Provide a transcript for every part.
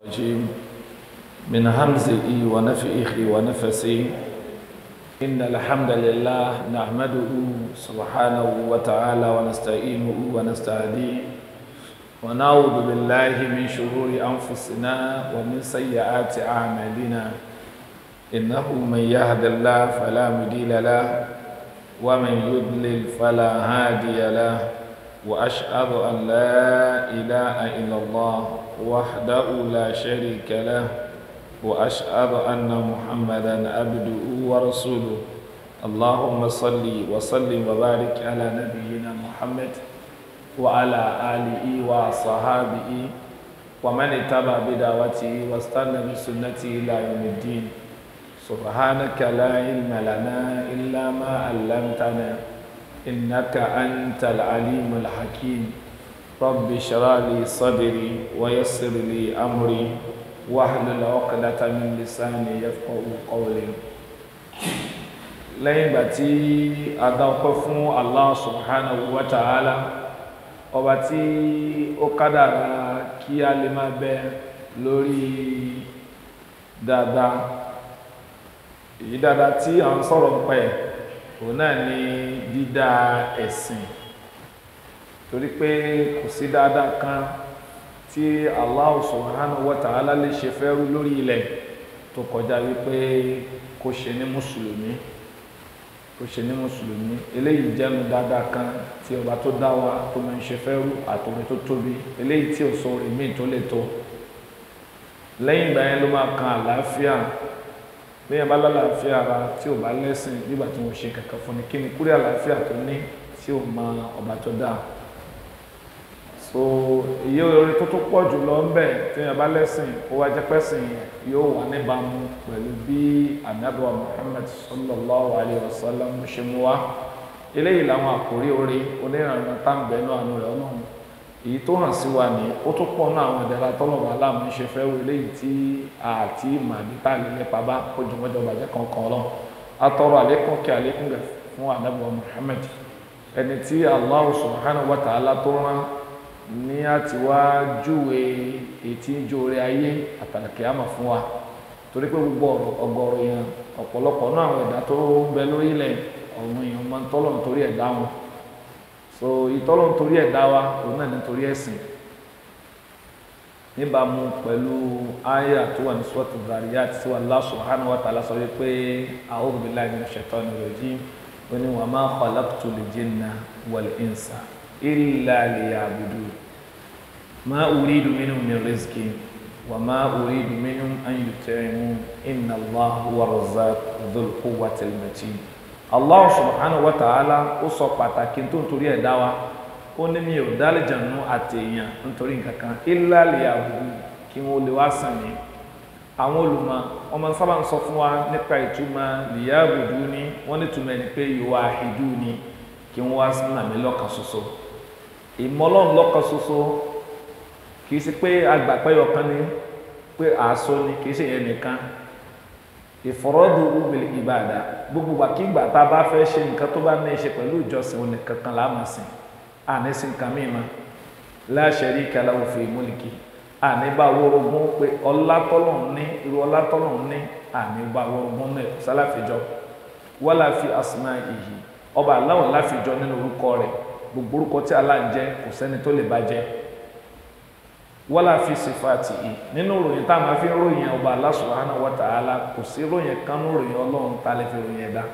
الرجيم من همزه ونفئه ونفسه إن الحمد لله نحمده سبحانه وتعالى ونستعينه ونستهديه ونعوذ بالله من شرور أنفسنا ومن سيئات أعمالنا إنه من يهد الله فلا مضل له ومن يضلل فلا هادي له وأشهد أن لا إله إلا الله وحده لا شريك له وأشهد أن محمدا عبده ورسوله اللهم صل وسلم وبارك على نبينا محمد وعلى آله وصحابه ومن اتبع بدعوته واستنى بسنته إلى يوم الدين سبحانك لا علم لنا إلا ما علمتنا إنك أنت العليم الحكيم رب اشرح لي صدري ويسر لي أمري واحلل عقدة من لساني يفقه قولي lẹ́yìn ìgbà tí a dá ọpẹ́ fún Allah subhanahu wa ta'ala ọba tí ó kádàrá kí a lè máa bẹ lórí dáadáa èyí dáadáa tí à ń sọ̀rọ̀ ń pẹ́ òun náà ni dídá ẹ̀sìn torí pé kò sí dáadáa kan tí Allah subhanahu wa ta'ala lè ṣe fẹ́rú lórí ilẹ̀ tó kọjá wípé kó ṣe ní mùsùlùmí kó ṣe ní mùsùlùmí eléyìí jẹ́nu dáadáa kan tí ọba tó dá wa tó máa ń ṣe fẹ́rú àtòrí tó tóbi eléyìí tí ò sọ orí míì tó lè tó lẹ́yìn ìgbà yẹn ló máa kan àlàáfíà lẹ́yìn bá lálàáfíà ara tí ò bá lẹ́sìn nígbà tí wọ́n ṣe kankan fún ni kí ni kúrẹ́ àlàáfíà tó ní tí ò mọ ọba tó dáa so iye orin tó tó pọ̀ jù lọ ń bẹ̀ tí wọ́n bá lẹ́sìn ó wá jẹ́ pẹ́sìn yóò wà níbàámu pẹ̀lú bí anabiwa Muhammad sallallahu alayhi wa sallam ṣe mú wa eléyìí làwọn àkórí orí onírànà táǹbẹ̀ náà àánú rẹ̀ ọlọ́run èyí tó hàn sí wa ní ó tó pọ̀ náà àwọn ìdára tọ́lọ̀wọ̀ aláàmú ṣe fẹ́ wo eléyìí tí àti màdítà lílẹ̀ pàbá kójúmọ́jọ bàjẹ́ kankan lọ atọ́rọ àlékún kí àlékún gẹ̀ fún anabiwa Muhammad ẹni tí Allah subhanahu wa ta'ala tó rán ní àti wá júwe ètí ìjóore ayé àtàkì àmà fún wa torí pé gbogbo ọ̀gọ̀rọ̀ yẹn ọ̀pọ̀lọpọ̀ náà àwọn ẹ̀dá tó ń bẹ lórílẹ̀ ọ̀hún èèyàn máa ń tọ́lọ̀ nítorí ẹ̀dá wọn so ìtọ́lọ̀ nítorí ẹ̀dá wa òun náà nítorí ẹ̀sìn níbàámu pẹ̀lú àyà tó wà ní sọ́ọ̀tù Zariyat tí Allah subhanahu wa ta'ala sọ wípé a'udhu billahi minash shaitani rajim ó ní wa ma khalaqtul jinna wal insa illa liya'budun ma uridu minhum min rizqin wa ma uridu minhum an yut'imun inna Allaha huwa razzaq dhul quwwatil matin Allah subhanahu wa ta'ala ó sọ pàtàkì tó ń torí ẹ̀ dá wa ó ní mi ò dálẹ́jànú àti èèyàn nítorí nǹkan kan illa liya'budun kí wọ́n lè wá sàn mí àwọn olùmọ̀ wọn máa ń sábà ń sọ fún wa nípa ìtumọ̀ liya'buduni wọ́n ní túmọ̀ ẹni pé yuwahiduni kí wọ́n wá sí nàmí lọ́kàn ṣoṣo ìmọ̀lọ́run lọ́kàn ṣoṣo kì í ṣe pé agbàpẹ́yọ kan ní pé àásọ ni kì í ṣe yẹn nìkan ìfọ̀rọ̀dù ubìlì ìbàdà gbogbo gbàkígbà tá a bá fẹ́ ṣe nǹkan tó bá ní í ṣe pẹ̀lú ìjọsìn òní kankan láàmà sìn àní sí nǹkan mìíràn la sharika lahu fi mulki àní bá wọ́rọ̀gún pé ọlátọ́lọ̀ ní irú ọlátọ́lọ̀ ní àní bá wọ́rọ̀gún náà sálàfíjọ wala fi asma'ihi ọba aláwọ̀ láfíjọ nínú orúkọ rẹ̀ gbogbo orúkọ tí Allah ń jẹ́ kò sẹ́ni tó lè bá jẹ́ wala fi sifati yìí nínú ròyìn tá a máa fi ròyìn ọba Allah subhanahu wa ta'ala kò sí ròyìn kan ní ròyìn ọlọ́run tá a lè fi ròyìn ẹ̀dá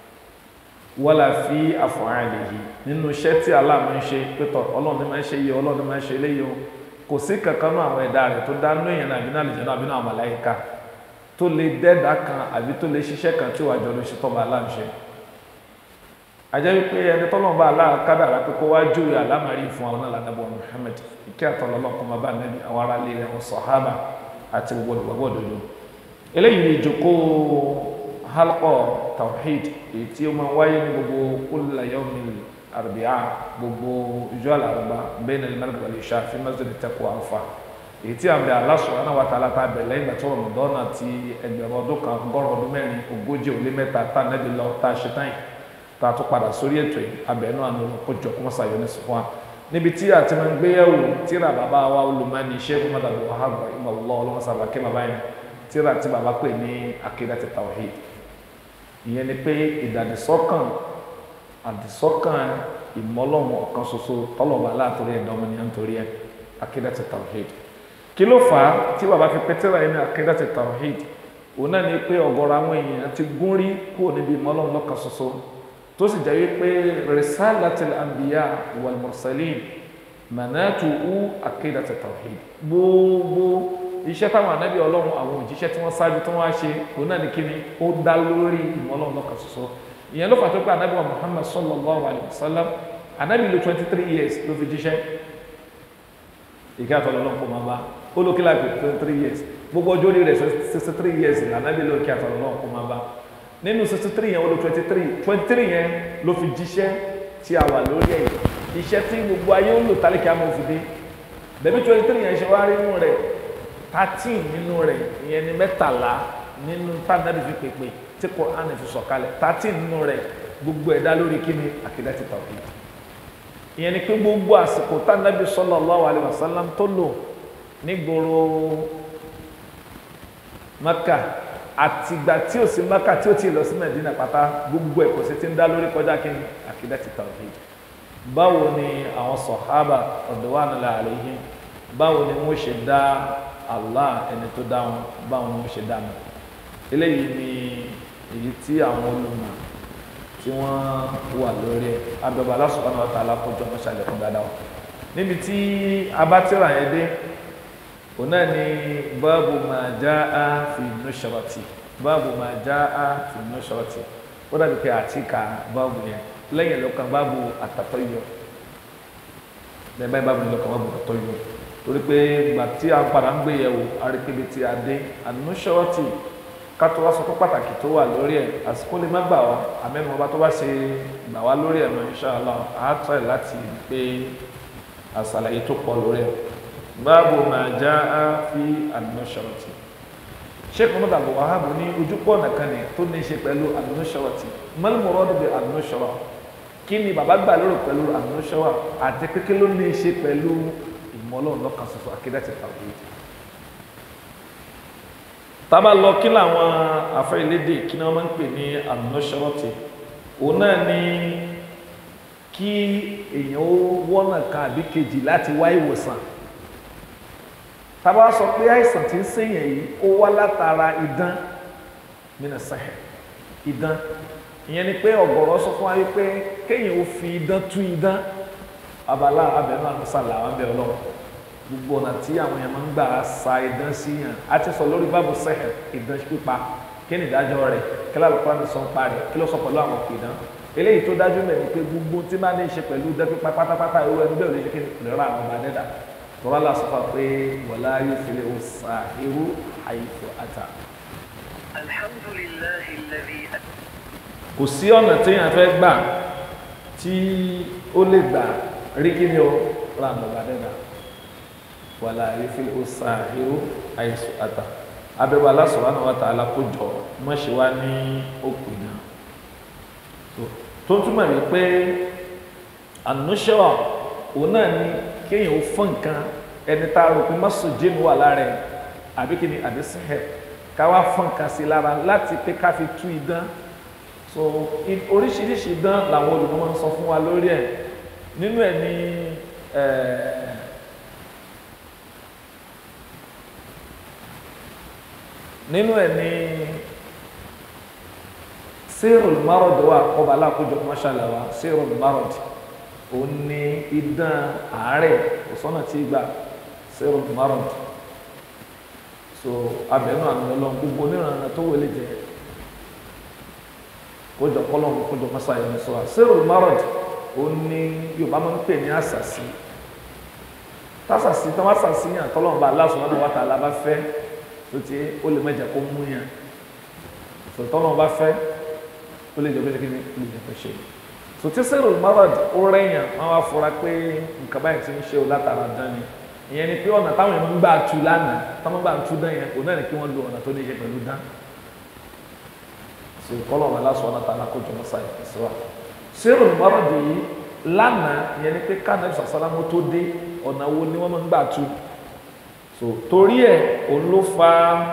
wala fi af'alihi nínú iṣẹ́ tí Allah máa ń ṣe pétọ̀ ọlọ́run ní máa ń ṣe yìí ọlọ́run ní máa ń ṣe eléyìí o kò sí kankan náà àwọn ẹ̀dá rẹ̀ tó dá nínú èèyàn àbí náà àlùjànnú àbí náà màláíkà tó lè dẹ́ẹ̀dá kan àbí tó lè ṣiṣẹ́ kan tí ó wà jọ lóṣù tọ́ba Allah ń ṣe ajẹ́ wípé ẹni tọ́lọ́n bá aláà kádàrá pé kó wá júwe àlámàrí fún àwọn alánàbọ̀ Muhammad ìkẹ́ àtọ̀lọ́lọ́ kọ́ máa bá nẹ́bí àwọn ará ilé rẹ̀ wọn sọ̀hábà àti gbogbo olùgbàgbọ́ òdodo eléyìí ni ìjókòó halqa tawhid èyí tí ó máa wáyé ní gbogbo kulla yawmil arbi'a gbogbo ìjọ àlàrúbá bayna al-maghrib wal-isha fi masjid at-taqwa Alfa èyí tí àmì Allah subhanahu wa ta'ala ta bẹ̀ lẹ́yìn ìgbà tí Ramadan àti ẹgbẹ̀rún ọdún kan ọgọ́rùn ọdún mẹ́rin ogójì ó lé mẹ́ta tá nẹ́bí lọ tá a ṣe tán yìí tá a tún padà sórí ètò yìí abẹ́nú àná kó jọ kó mọ́sá yọ ní sùn wa níbi tí a ti máa ń gbéyàwó tíra bàbá wa olùmọ̀ọ́ni sheikh muhammad abu wahab imọ̀lọ́ ọlọ́mọsábà kí bàbá yẹn tíra tí bàbá pè ní akidati tawhid ìyẹn ni pé ìdàdísọ́kàn àdìsọ́kàn ìmọ̀lọ́mọ ọ̀kan ṣoṣo tọ́lọ̀bà látòrí ẹ̀dọ́mọ ní nítorí ẹ̀ akidati tawhid kí ló fà á tí bàbá fi pẹ́ tíra yẹn ní akidati tawhid òun náà ni pé ọ̀gọ̀rọ̀ àwọn èèyàn ti gún rí kúrò níbi ìmọ̀lọ́mọ lọ́kan ṣoṣo tó sì jẹ́ wípé risalatil anbiya wal mursalin manatu u akidati tawhid gbogbo iṣẹ́ táwọn anábì ọlọ́run àwọn òjíṣẹ́ tí wọ́n ṣáájú tí wọ́n á ṣe òun náà ni kí ni ó dá lórí ìmọ̀lọ́run lọ́kàn ṣoṣo ìyẹn ló fà tó pé anábì wa muhammad sallallahu alayhi wa sallam anábì lo twenty three years ló fi jíṣẹ́ ìkẹ́ àtọ́lọ́ ọlọ́run kò máa bá ó ló kí láàpẹ̀ twenty three years gbogbo ọjọ́ orí rẹ̀ sixty three years ní anábì ló kí àtọ́lọ́ ọlọ́run kò máa bá nínú sixty three yẹn ó lo twenty three twenty three yẹn ló fi jíṣẹ́ tí a wà lórí ẹ̀ iṣẹ́ tí gbogbo ayé ó lò tálíkì àmọ́ òfin dé bẹ̀bí twenty three yẹn ṣe wá rí nínú rẹ̀ thirteen nínú rẹ̀ ìyẹn ni mẹ́tàlá nínú tànàbí fi pèpè tí Quran fi sọ̀kalẹ̀ thirteen nínú rẹ̀ gbogbo ẹ̀dá lórí kíni akidati tawhid ìyẹn ni pé gbogbo àsìkò tànàbí sallallahu alaihi wasallam tó lò nígboro Maka àtìgbà tí ò sí Maka tí ò tí ì lọ sí Medina pátá gbogbo ẹ̀ kò sí ti ń dá lórí kọjá kíni akidati tawhid báwo ni àwọn sọ̀hábà radwanullahi alaihim báwo ni wọ́n ṣe dá allah ẹni tó dá wọn báwọn ni wọ́n ṣe dá wọn eléyìí ni èyí tí àwọn olùmọ̀ tí wọ́n wà lórí ẹ̀ abẹ́bà Allah subhanahu wa ta'ala kọjọ wọn ṣàlẹ̀kùn dáadáa wọn níbi tí abátìrà yẹn dé òun náà ni báàbù ma jaa fi nushrati báàbù ma jaa fi nushrati ó dàbí pé àtìkà báàbù yẹn lẹ́yìn lọ́kàn báàbù at-tatayyur bẹ́ẹ̀ báyìí báàbù yẹn lọ́kàn báàbù at-tatayyur torí pé ìgbà tí a padà ń gbé yẹ̀wò arékébé tí a dé ànúṣọ́ọ̀tì kátó wá sọ pé pàtàkì tó wà lórí ẹ̀ àsìkò lè má gbà wá àmẹ́nu ọba tó bá ṣe gbà wá lórí ẹ̀ náà inṣàlá a try láti pé àṣàlàyé tó pọ̀ lórí ẹ̀ báàbò máa já á fi ànúṣọ́ọ̀tì sheikh muhammad abu wahab ní ojúpọ̀ nìkan ni tó ní í ṣe pẹ̀lú ànúṣọ́ọ̀tì mal muradu bi ànúṣọ́ọ̀ kí ni bàbá gbà lérò pẹ̀lú ànúṣọ́ọ̀ àti kékeré ló ní í ṣe pẹ̀lú ọlọ́run lọ́kàn ṣoṣo akídàtì tawhid tábà lọ kí làwọn afẹ́lédè kí ni wọ́n máa ń pè ní ànúṣọ́ọ̀tì òun náà ni kí èèyàn ó wọ́nà kan àbí kejì láti wá ìwòsàn tábà sọ pé àìsàn tí ń ṣèyàn yìí ó wá látara idán mina sahel idán ìyẹn ni pé ọ̀gọ̀rọ̀ sọ fún wa wípé kéèyàn ó fi idán tú idán abala abẹnú àmúsàlà àwọn abẹ Ọlọ́run gbogbo ọ̀nà tí àwọn èèyàn máa ń gbà sa idán sí yàn á ti sọ lórí báàbù sẹ́hẹ̀ idán pípa kí ni ìdájọ́ rẹ̀ kí ló àlùkò àti sọ̀n pa rẹ̀ kí ló sọ pẹ̀lú àwọn òkè idán eléyìí tó dájú mẹ́rin pé gbogbo tí máa ní í ṣe pẹ̀lú idán pípa pátápátá irú ẹni bẹ́ẹ̀ ò lè ṣe kí ni lè ra àwọn ọba dẹ́dà tọ́lá là sọ fún pé wọ̀lá yóò fi lè sa irú àyèfò àtà. alhamdulillahi alladhi kò sí ọ̀nà téèyàn fẹ́ gbà tí ó lè gbà rí kí ni ó ra àwọn ọba dẹ́dà wàlá ìfil ọ̀sàhírò àìsù àtà abẹ́wò Allah subhanahu wa ta'ala kó jọ mọ́ ṣe wá ní òpin náà tó túmọ̀ ní pé ànúṣọ́ òun náà ni kéèyàn ó fọ́n nǹkan ẹni tá a rò pé mọ́sù jíìmù wà lára ẹ̀ àbí kí ni àbí sẹ́hẹ̀ ká wá fọ́n nǹkan sí lára láti pé ká fi tú idán so oríṣiríṣi idán làwọn olùkọ́ máa ń sọ fún wa lórí ẹ̀ nínú ẹ̀ ní ẹ̀ẹ́. nínú ẹ ní sírùl marod wa ọba alákòjọ mọ́ṣálà wa sírùl marod òun ní idán àárẹ̀ òsánà tí gbà sírùl marod so abẹnú àmì ọlọ́run gbogbo onírànà tó wọlé jẹ kójọ kọlọ́run kójọ mọ́ṣálà ní sọ wa sírùl marod òun ní yorùbá máa ń pè ní àṣàṣì tásàṣì tí wọ́n àṣàṣì yàn tọ́lọ́run bá Allah subhanahu wa ta'ala bá fẹ́ tó ti ó lè mẹjẹ kó mú yàn sọtọ́ náà bá fẹ́ ó lè jẹ pé kí ni ó lè jẹ pé ṣe sòtí sẹ́rù marad ó rẹ̀yàn wọ́n wá fura pé nǹkan báyìí ti ń ṣe o látara dán ni ìyẹn ni pé ọ̀nà táwọn èèyàn ń gbà tu lánàá táwọn gbà tu dán yẹn òun náà ni kí wọ́n lo ọ̀nà tó ní ṣe pẹ̀lú dán so kọ́lọ̀ wọn lásán ọ̀nà tààlà kó jọmọ́ sáyé ẹ̀sọ́ wa sẹ́rù marad yìí lánàá ìyẹn ni pé kánàbí sàlámù tó dé ọ̀nà wo ni wọ́n máa ń gbà tú so torí ẹ̀ òun ló fa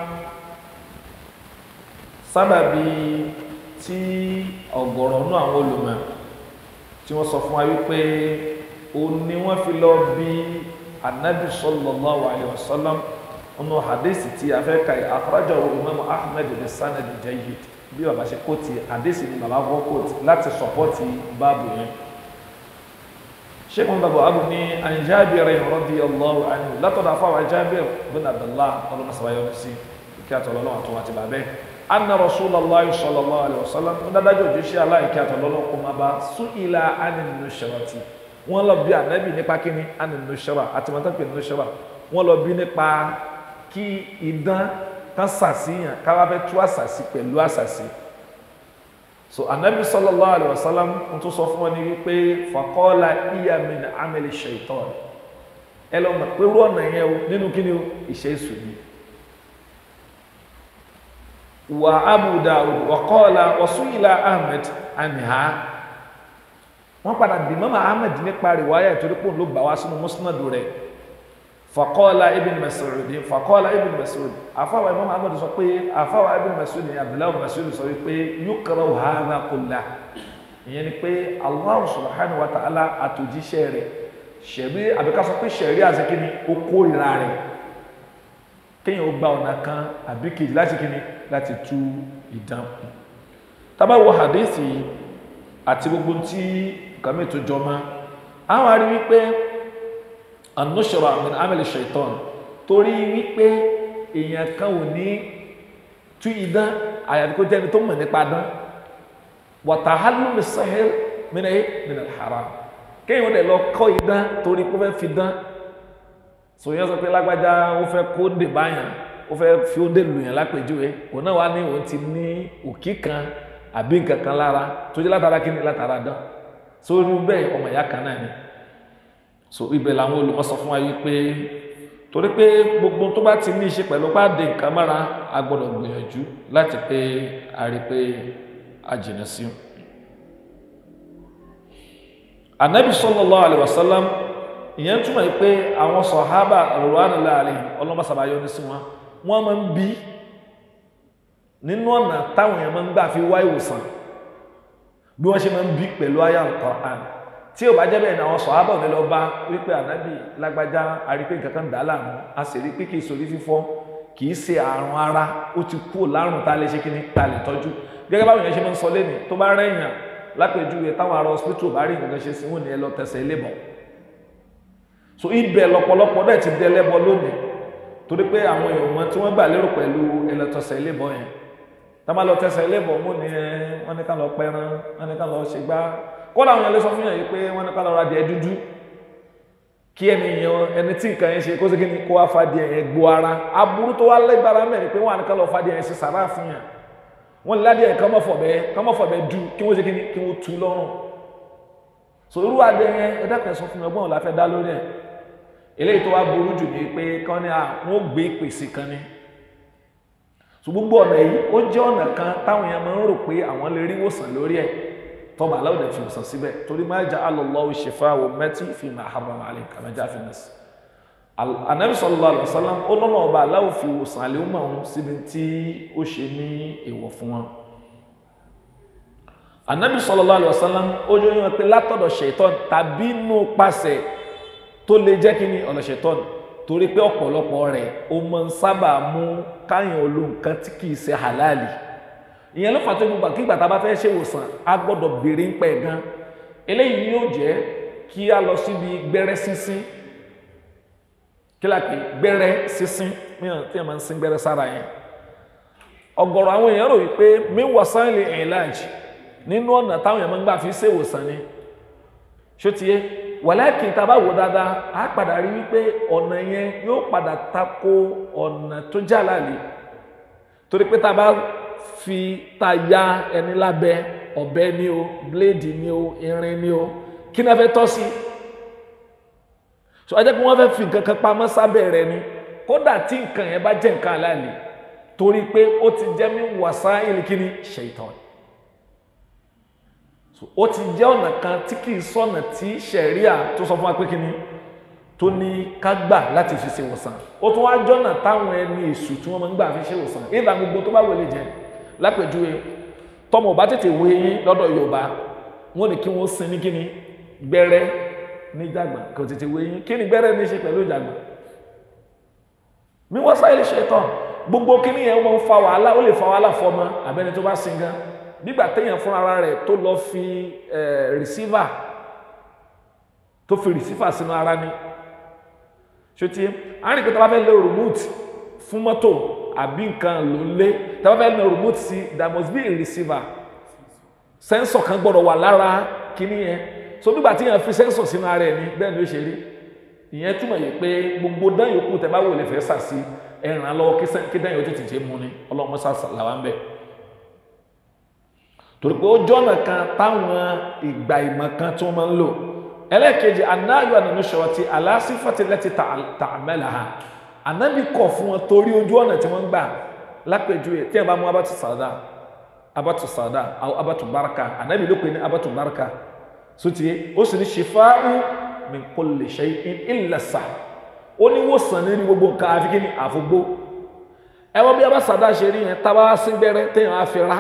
sábàbí tí ọ̀gọ̀rọ̀ nú àwọn olùmọ̀ tí wọ́n sọ fún wa wípé òun ni wọ́n fi lọ bí anabi sallallahu alayhi wa sallam nínú hadisi tí a fẹ́ ka yìí akhrajahu imam ahmed bin sanad jayyid bí baba ṣe kó ti hadisi ni baba kọ́ kó ti láti sọpọ́tì báàbù yẹn sheikh muhammad abu ní an Jabir radiyallahu anhu látọ̀dọ̀ afáwà Jabir bin abdullah ọlọ́mọ sábàyọ̀ sí kí àtọ̀lọ́lọ́ àtọ̀wà ti bàbẹ́ anna rasulallah sallallahu alayhi wa sallam ń dájú òjíṣẹ́ aláìkí àtọ̀lọ́lọ́ kó máa bá su'ila anin nushrati wọ́n lọ bí ànábì nípa kíni anin nushra àti mọ́tò pé nushra wọ́n lọ bí nípa kí idán kan sàṣìyàn káwá fẹ́ tú àṣàṣì pẹ̀lú àṣàṣì so anabi sallallahu alayhi wa sallam n tún sọ fún wọn ní wípé faqala iya min amali shaitan ẹ lọ mọ̀ pé irú ọ̀nà yẹn o nínú kíni o ìṣe èṣù ni wa abu dawud wa qala wa su'ila ahmed anha wọ́n padà bí mọ́mọ́ ahmed nípa rìwáyà ìtorí pò ló gbà wá sínú musnadu rẹ̀ faqala ibn mas'ud faqala ibn mas'ud àfáwà imam ahmed sọ pé àfáwà ibn mas'ud ní abdullahi mas'ud sọ wípé yukrahu hadha kullah ìyẹn ni pé allah subhanahu wa ta'ala àtòjíṣẹ́ rẹ̀ ṣẹ̀rí àbíká sọ pé ṣẹ̀rí àzekíní ó kórìíra rẹ̀ kéèyàn ó gba ọ̀nà kan àbí kejì láti kíni láti tú ìdán tábà wo hadithi àti gbogbo tí kàmí tó jọmọ́ àwọn arí wípé anushra min amali shaitan torí wípé èèyàn kan ò ní tú idán àyàfi kó jẹ́ni tó mọ̀ nípa dán wàtà hálùmí sahel mina min al-haram kéèyàn dẹ̀ lọ kọ́ idán torí kó fẹ́ fi dán sòyìn sọ pé lágbájá ó fẹ́ kó dè báyàn ó fẹ́ fi ó dè lùyàn lápèjúwe òun náà wá ní òun ti ní òkì kan àbí nǹkan kan lára tó jẹ́ látara kí ni látara dán sórí bẹ́ẹ̀ ọmọ ìyá kan náà ni so ibẹ̀ làwọn olùkọ́ sọ fún wa yìí pé torí pé gbogbo tó bá ti ní í ṣe pẹ̀lú pàdé nǹkan mára a gbọ́dọ̀ gbìyànjú láti pé a rí pé a jìnà sí i. anabi sallallahu alaihi wasallam ìyẹn túmọ̀ yìí pé àwọn sọ̀hábà radwanullahi alaihim ọlọ́mọ sàbáyọ ní sí wọn wọ́n máa ń bí nínú ọ̀nà táwọn èèyàn máa ń gbà fi wá ìwòsàn bí wọ́n ṣe máa ń bí pẹ̀lú àyà Al-Qur'an tí ò bá jẹ́ bẹ́ẹ̀ ni àwọn sọ̀hábà ní lọ bá wípé ànábì lágbájá arípé nǹkan kan dà láàmú a sì rí pé kì í sórí fífọ́ kì í ṣe àrùn ara ó ti kú lárùn tá a lè ṣe kí ni tá a lè tọ́jú gẹ́gẹ́ báwọn èèyàn ṣe máa ń sọ lẹ́nu tó bá rẹ̀yàn lápèjúwe táwọn ará hospital bá rí nǹkan ṣe sí wọn ni ẹ lọ tẹsẹ̀ ilé bọ̀ so ibẹ̀ lọ́pọ̀lọpọ̀ dẹ̀ ti dẹlẹ́bọ lónìí torí pé àwọn èèyàn wọn tí wọ́n gbà lérò pẹ̀lú ẹlẹ́tọ̀sẹ̀ ilé bọ̀ yẹn tá máa lọ tẹsẹ̀ ilé bọ̀ mú ni ẹ wọ́n ní ká lọ pẹran wọ́n ní ká lọ ṣe gbá kọ́lá àwọn ẹlẹ́sọ fún yàn yìí pé wọ́n ní ká lọ ra díẹ̀ dúdú kí ẹni yẹn ẹni tí nǹkan yẹn ṣe kó sékí ni kó wá fa díẹ̀ yẹn gbó ara aburú tó wá lẹ́gbàrá mẹ́rin pé wọ́n á ní ká lọ fa díẹ̀ yẹn ṣe sàrà fún yàn wọ́n lè ládìẹ̀ kán mọ̀ fọ̀bẹ́ kán mọ̀ fọ̀bẹ́ du kí wọ́n sékí ni kí wọ́n tu lọ́rùn so irú adé yẹn ẹ dákẹ́ sọ fún mi ọgbọ́n la fẹ́ dá lórí ẹ̀ eléyìí tó wá burú jù ní pé kán ní à wọ́n gbé ìpèsè kan ní so gbogbo ọ̀nà yìí ó jẹ́ ọ̀nà kan táwọn èèyàn máa ń rò pé àwọn lè rí ìwòsàn lórí ẹ̀ tọ́ba aláwọ̀dẹ̀ fi ìwòsàn síbẹ̀ torí máa jẹ́ alọ́lọ́wọ́ ṣẹfà wọ mẹ́tí fi máa harama alẹ́ kàmájá fi nà sí anabi sallallahu alaihi wasallam ó lọ́nà ọba aláwọ̀ fi ìwòsàn àlẹ́ ọmọ ọ̀hún síbi tí ó ṣe ní èèwọ̀ fún wọn anabi sallallahu alaihi wasallam ó jẹ́ yín pé látọ̀dọ̀ ṣètọ́n tàbí nù pàṣẹ tó lè jẹ́ kí ni ọ̀nà ṣètọ́n torí pé ọ̀pọ̀lọpọ̀ rẹ̀ ó máa ń sábà mú káyàn olóǹkan tí kì í ṣe halali ìyẹn ló fà tó gbogbo àkígbà tá a bá fẹ́ ṣe ìwòsàn a gbọ́dọ̀ béèrè ń pẹ́ gan eléyìí yóò jẹ́ kí a lọ síbi gbẹ́rẹ́ sínsín kí la pè gbẹ́rẹ́ sínsín mìíràn tí a máa ń sín gbẹ́rẹ́ sára yẹn ọ̀gọ̀rọ̀ àwọn èèyàn rò wípé míwọ̀sán lè ìlàjì nínú ọ̀nà táwọn èèyàn máa ń gbà fi ṣe ìwòsàn ni ṣó ti yé wàláàkì tá a bá wò dáadáa a padà rí wípé ọ̀nà yẹn yóò padà tako ọ̀nà tó jàlálì torí pé tá a bá fi ta ya ẹni lábẹ́ ọ̀bẹ ni o bléèdì ni o irin ni o kí náà fẹ́ tọ́ sí so ajẹ́ pé wọ́n fẹ́ fi nǹkan kan pamọ́ sábẹ́ rẹ̀ ni kódà tí nǹkan yẹn bá jẹ́ nǹkan aláàlè torí pé ó ti jẹ́ mí wàsá ìlìkíní ṣèitán ó ti jẹ́ ọ̀nà kan tí kì í sọ̀nà tí ṣẹ̀ríà tó sọ fún wa pé kí ni tó ní ká gbà láti fi ṣe ìwòsàn ó tún wá jọ́nà táwọn ẹni èṣù tí wọ́n máa ń gbà fi ṣe ìwòsàn ìdá gbogbo tó bá wọlé jẹ lápèjúwe tọmọ bá tètè wé yín lọ́dọ̀ Yorùbá wọ́n ní kí wọ́n sin ní kí ni gbẹ́rẹ́ ní jàgbà kò tètè wé yín kí ni gbẹ́rẹ́ ní ṣe pẹ̀lú ìjàgbà mi wọ́n sáyé ṣe tán gbogbo kíní yẹn wọ́n fa wàhálà ó lè fa wàhálà fọmọ àbẹ́ni tó bá sin gan nígbà téèyàn fún ara rẹ̀ tó lọ fi rìsífà tó fi rìsífà sínú ara ní ṣòtí àárín pé tá a bá fẹ́ lo remote fún mọ́tò àbí nǹkan ló ń lé tá a bá fẹ́ lo remote sí there must be a receiver sensor kan gbọ́dọ̀ wà lára kíní yẹn so nígbà tí yẹn fi sensor sínú ara ẹ̀ ní bẹ́ẹ̀ ni ó ṣe rí ìyẹn túmọ̀ yìí pé gbogbo dán yòókù tẹ bá wò lè fẹ́ sà sí ẹ̀ràn lọ́wọ́ kí dán yòó tètè ṣe mú ni ọlọ́mọ sà làwọn ń bẹ̀ torí pé ó jọ́nà kan táwọn ìgbà ìmọ̀ kan tí wọ́n máa ń lò ẹlẹ́ẹ̀kejì anáyọ̀ ànánú ṣọ̀rọ̀ ti aláṣífàtì lẹ́tì tààmẹ́là ha ànábì kọ̀ fún wọn torí ojú ọ̀nà tí wọ́n ń gbà lápẹ̀jù tí wọ́n bá mú abatu sàdá abatu sàdá àwọn abatu baraka ànábì ló pè ní abatu baraka sotí ó sì ní ṣìfáàrù min kulli shay'in illa sa ó ní wòsàn nínú gbogbo nǹkan àfi kí ni àfogbó ẹ wọ́n bí abá sàdá ṣe rí yẹn tábà sí gbẹ́rẹ́ téèyàn á fi rá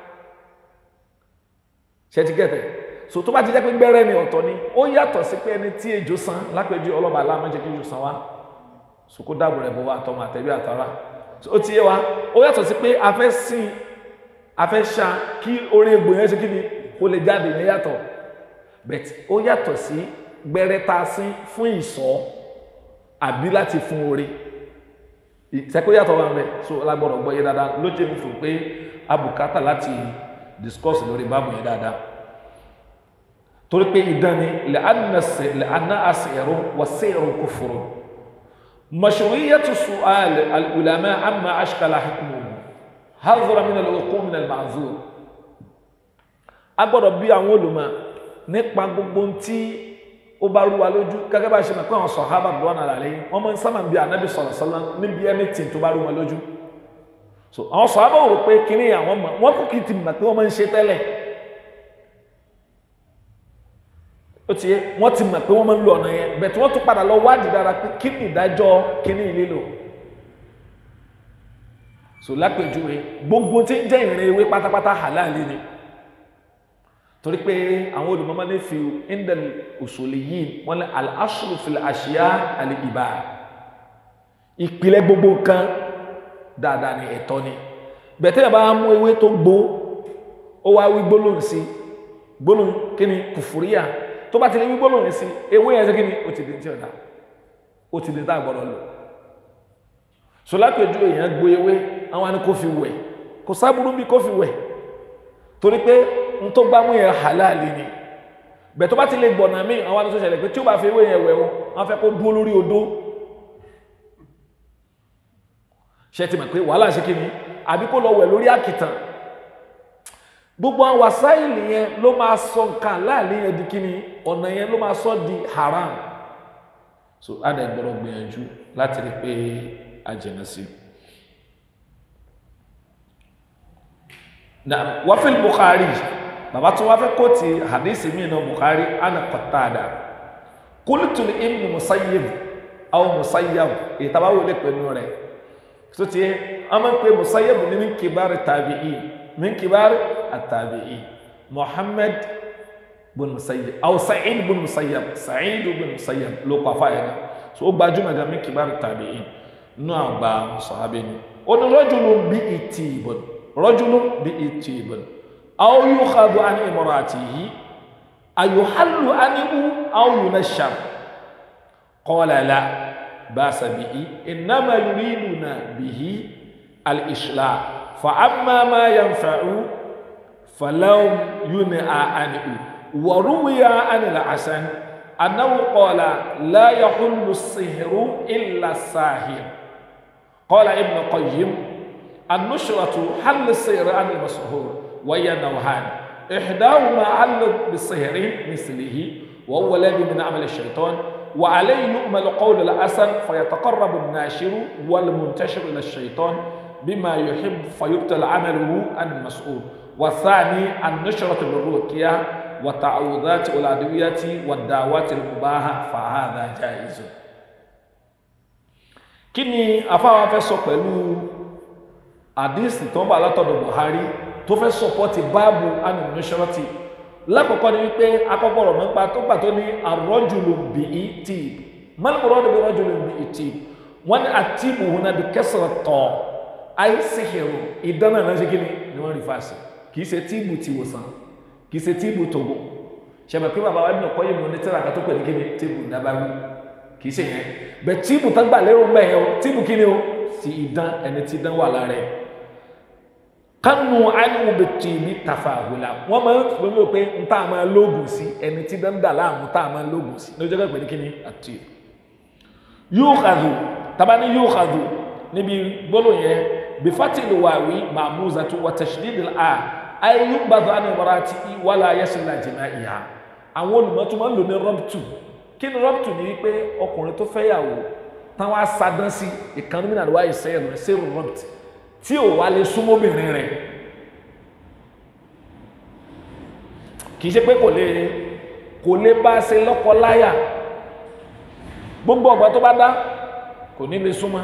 ṣe ti gẹ̀tẹ̀ so tó bá ti jẹ́ pé gbẹ́rẹ́ ni ọ̀tọ̀ ni ó yàtọ̀ sí pé ẹni tí ejò san lápẹjù ọlọ́ba aláàmọ́jẹ́ kí ejò san wá so kó dáàbò rẹ̀ bọ́ wá tọmọ àtẹ̀bí àtàrà so ó ti yé wa ó yàtọ̀ sí pé a fẹ́ sìn a fẹ́ ṣá kí orí egbò yẹn ṣe kí ni kó lè jáde ní yàtọ̀ but ó yàtọ̀ sí gbẹ́rẹ́ tá a sín fún ìsọ́ àbí láti fún orí ìṣẹ́kó yàtọ̀ wà mẹ́ so lágbọ́dọ̀ gbọ́ yé dáadáa ló jẹ́ mi fò pé abùkátà láti discuss lórí báàbù yẹn dáadáa torí pé idán ni lẹ́ànà àṣẹ̀rọ wà sẹ́ẹ̀rọ kufuru mashru'iyyatu su'al al-ulama amma ashkala hukmuhu hadhara min al-wuqu' min al-ma'zur a gbọ́dọ̀ bí àwọn olùmọ̀ nípa gbogbo tí ó bá rú wa lójú gẹ́gẹ́ bá ṣe mọ̀ pé àwọn sàhábà lọ́wọ́ náà lálẹ́ yìí wọ́n máa ń sábà bí ànábì sallallahu alaihi wasallam níbi anything tó bá rú wọn lójú so àwọn sàhábà rò pé kíní àwọn mọ̀ wọ́n kò kì í ti mọ̀ pé wọ́n máa ń ṣe tẹ́lẹ̀ ó ti yẹ wọ́n ti mọ̀ pé wọ́n máa ń lo ọ̀nà yẹn bẹ̀tí wọ́n tún padà lọ wádìí dára pé kí ni ìdájọ́ kíní lílò so lápèjúwe gbogbo tí ń jẹ́ ìrìn ewé pátápátá halali ni torí pé àwọn olùmọ́mọ́ ní fi indal usuliyin wọ́n lé al-aslu fil ashiya al-ibah ìpìlẹ̀ gbogbo nǹkan dáadáa ní ẹ̀tọ́ ni bẹ̀tẹ́ yà bá mú ewé tó gbó ó wá wí gbólóhùn sí gbólóhùn kí ni kùfùríyà tó bá ti lè wí gbólóhùn sí ewé yẹn sí kí ni ó ti di tí ọ̀dà ó ti di tá a gbọ́dọ̀ lò so lápèjú èèyàn gbó ewé àwọn àni kó fi wẹ̀ kò sábúrú bí kó fi wẹ̀ torí pé n tó gbámú yẹn halali ni bẹ̀ tó bá ti lè gbọ̀nà míì àwọn àni tó ṣẹlẹ̀ pé tí ó bá fi ewé yẹn wẹ̀ wọn wọ́n fẹ́ kó dúró lórí odó ṣe ti mọ̀ pé wàhálà ṣe kí ni àbí kó lọ wẹ̀ lórí àkìtàn gbogbo àwọn wàsáìlì yẹn ló máa sọ nǹkan láàrin yẹn di kí ni ọ̀nà yẹn ló máa sọ di haram so adà gbọ́dọ̀ gbìyànjú láti rí pé a jìnà sí na wafil Bukhari bàbá tó wá fẹ́ kó ti hadisi mi náà Bukhari ana Qatada qultu li ibn Musayyib aw Musayyab èyí tàbá wọlé pẹ̀lú rẹ̀ tó ti yẹ a máa ń pè Musayyab ní min kibar tabi'i min kibar at-tabi'i Muhammad bin Musayyab aw Sa'id bin Musayyab Sa'id bin Musayyab ló kọ́ afá yẹn so ó gbajúmọ̀ gan min kibar tabi'i nínú àgbà sọ̀hábẹ́ ni ó ní rajulun bi itibun rajulun bi itibun aw yukhadhu an imratihi ayuhallu anhu aw yunashar qala la باس به إنما يريدنا به الإصلاح فأما ما ينفع فلو ينهى عنه وروي عن الحسن أنه قال لا يحل السحر إلا الساحر قال ابن قيم النشرة حل السحر عن المسحور وهي نوعان إحداهما حل بالسحر مثله وهو الذي من عمل الشيطان وعليه يؤمل قول الأسن فيتقرب الناشر والمنتشر إلى الشيطان بما يحب فيبطل عمله عن المسؤول والثاني النشرة بالرقية والتعوذات والأدوية والدعوات المباحة فهذا جائز kí ni afáwa fẹ́ sọ pẹ̀lú àdísì tó ń bá látọ̀dọ̀ Buhari tó fẹ́ sọpọ́tì báàbù anìmọ́ṣọ́rọ́tì lákọ̀ọ́kọ́ ni wípé akọ́kọ́rọ̀ nípa tó gbà tó ní àrọ́jùlù bí i tì mọ́lùmọ́rọ́ ni bí rọ́jùlù bí i tì wọ́n ní àtìbù hùn náà bí kẹsàn-án tọ̀ àìsíhìrù ìdáná náà ṣe kí ni ni wọ́n rí fàṣẹ kì í ṣe tíìbù ti wòsàn kì í ṣe tíìbù tògbò ṣẹ̀mẹ̀ pé bàbá wa nínú ọkọ̀ yìí mo ní tíra kan tó pè ní kí ni tíìbù dábàrú kì í ṣe yẹn bẹ tíìbù tán gbà lérò mbẹ yẹn o tíìbù kí ni o ti ìdán ẹni tí ìdán wà lára ẹ kánú ánìwò bẹ tìbí tàfà àwòlà wọn máa ń pè mí pé n tá a máa lóògùn sí ẹni tí ìdán dà láàmú tá a máa lóògùn sí ní ọjọ́ pé ní kí ni àti yóò kàdù tàbá ní yóò kàdù níbi gbólóhùn yẹn bifati lùwàwí màmúzàtú wàtàṣídìdì à ayé yóò gbàdọ̀ àná ìwọ́ra àti wàlà ayẹ́sìnlá jìnnà ìhà àwọn olùmọ̀tò máa ń lò ní rọ́bùtù kí ni rọ́pùtù ní wípé ọkùnrin tó fẹ́ yàwó táwọn asadán sí ìkànnì mìíràn àdúrà ìsẹ́yìn rẹ̀ sí rọ́pùtù tí ò wá lè súnmọ́bìnrin rẹ̀ kì í ṣe pé kò lè kò lè bá ṣe lọ́kọ láyà gbogbo ọgbà tó bá dá kò ní lè súnmọ́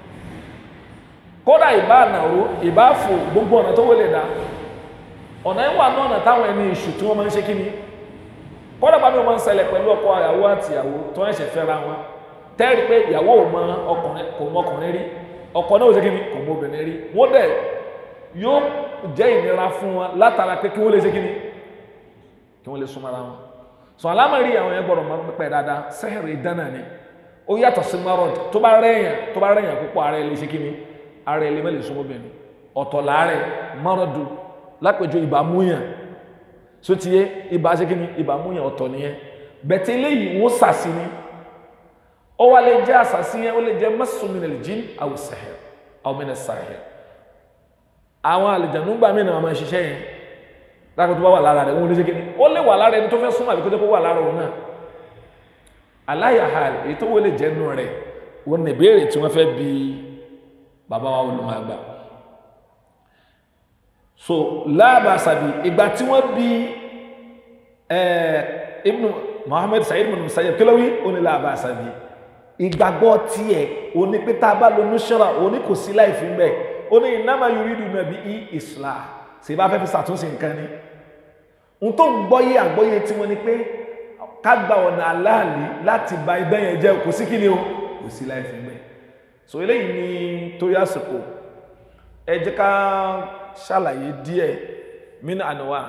kódà ìbá ànàró ìbá fò gbogbo ọ̀nà tó wọlé dá ọ̀nà ìwà náà ọ̀nà táwọn ẹni ìṣù tí wọ́n máa ń ṣe kí ni kọ́dà bá mi máa ń ṣẹlẹ̀ pẹ̀lú ọkọ ìyàwó àti ìyàwó tó ẹ̀ṣẹ̀ fẹ́ra wọn tẹ́rì pé ìyàwó ò mọ ọkùnrin kò mọ ọkùnrin rí ọkọ náà ò ṣe kí ni kò mọ obìnrin rí wọ́n dẹ̀ yóò jẹ́ ìnira fún wọn látara pé kí wọ́n lè ṣe kí ni kí wọ́n lè súnmọ́ ara wọn sọ alámọ̀rí àwọn yẹn gbọ́dọ̀ máa ń pẹ́ dáadáa sẹ́hẹ̀rì dáná ni ó yàtọ̀ sí marod tó bá rẹ̀yàn tó bá rẹ̀yàn púpọ̀ ara ẹ̀ lè ṣe kí ni ara ẹ̀ lè má lè súnmọ́ obìnrin ọ̀tọ̀ láàrẹ̀ marodu lápẹjọ ìbámúyàn so ti yé ibà ṣe kíni ibà múyàn ọ̀tọ̀ nìyẹn bẹ̀tẹ̀ eléyìí wọ́n sàsí ni ó wá lè jẹ́ àsàsí yẹn ó lè jẹ́ mẹ́sùmínà jìn aw sahir aw min as-sahir àwọn àlùjànnú gbà mí náà máa ṣiṣẹ́ yẹn láti tó bá wà lára rẹ̀ wọ́n lè ṣe kíni ó lè wà lára ẹni tó fẹ́ súnmọ́ àbí kó tó kó wà lára òun náà aláyàhà èyí tó wọlé jẹ́ nù rẹ̀ wọ́n ní ìbéèrè tí wọ́n fẹ́ bi bàbá wa olùmọ̀ àgbà so láàbàṣàbí ìgbà tí wọ́n bí ibn Muhammad Sa'id ibn Musayyab kí ló wí ó ní láàbàṣàbí ìgbàgbọ́ tiẹ̀ ó ní pé tá a bá lo nusra ó ní kò sí láì fi ń bẹ̀ ó ní innama yuridu nàbí i islah sì bá fẹ́ fi ṣàtúnṣe nǹkan ni n tó ń gbọ́yé àgbọ́yé tí wọ́n ní pé ká gba ọ̀nà aláàlí láti ba ibẹ̀ yẹn jẹ́ kò sí kí ni o kò sí láì fi ń bẹ̀ so eléyìí ni torí àsìkò ẹ jẹ́ ká ṣàlàyé díẹ̀ mínú àníwá